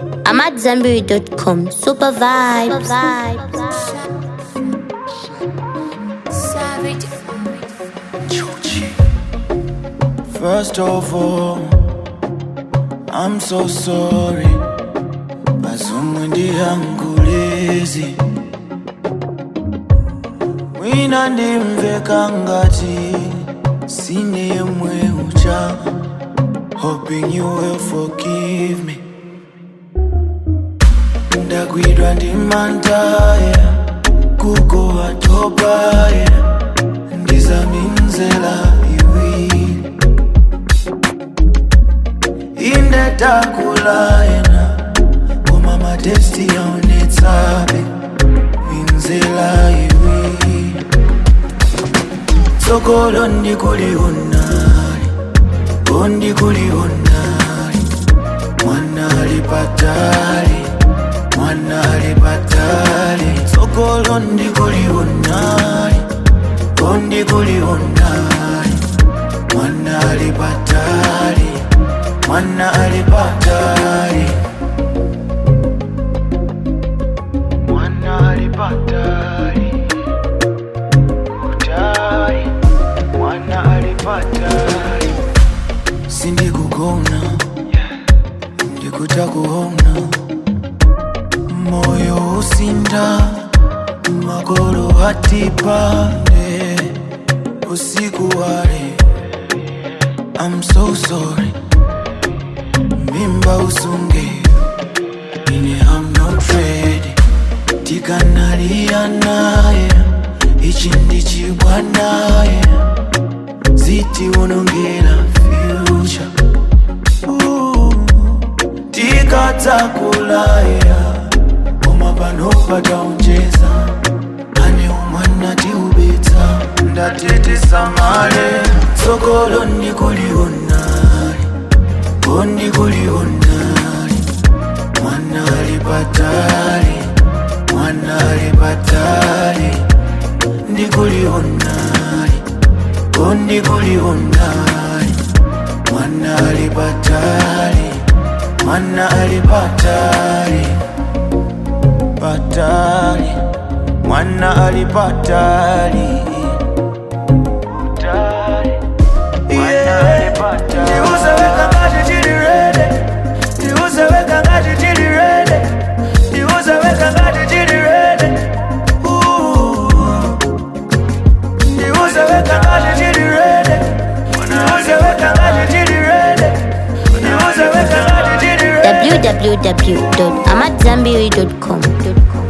I'm at Zenberry.com. Super vibes. Savage. First of all, I'm so sorry. Bazumwe ndihangulezi mwina ndimveka ngati sine yemwe ucha hoping you will forgive me ndagwidwa ndi mantaya kuko atopaya ndizaminzela iwiri indetakulayena koma matesti yaonetsabe minzela iwiri tsogolo ndikulionali ondikulionali mwanali patali mwanali patali tsogolo ndikulionali ondikulionali mwanali patali mwanali patali mwanali patali kutali mwanali patali sindikugona ndikutakuona moyo usinda makolo hatipande usiku wale I'm so sorry mimba usunge ine I'm not ready tikanalia naye ichi ndichibwa naye ziti unongera future Ooh, tikadzakulaya koma pano pataonjeza ane umwana tiubetsa ndatitisamale tsogolo ndikulionali ondikulionali mwanali patali mwanali patali ndikulionali ondikulionali mwanali patali mwanali patali patali mwana alipatali ndiuzeweka ngati chili rede ndiuzeweka ngati chili rede ndiuzeweka ngati chili rede ndiuzeweka ngati chili rede ndiuzeweka ngati chili rede ndiuzeweka ngati chili rede www.amatzambiri.com.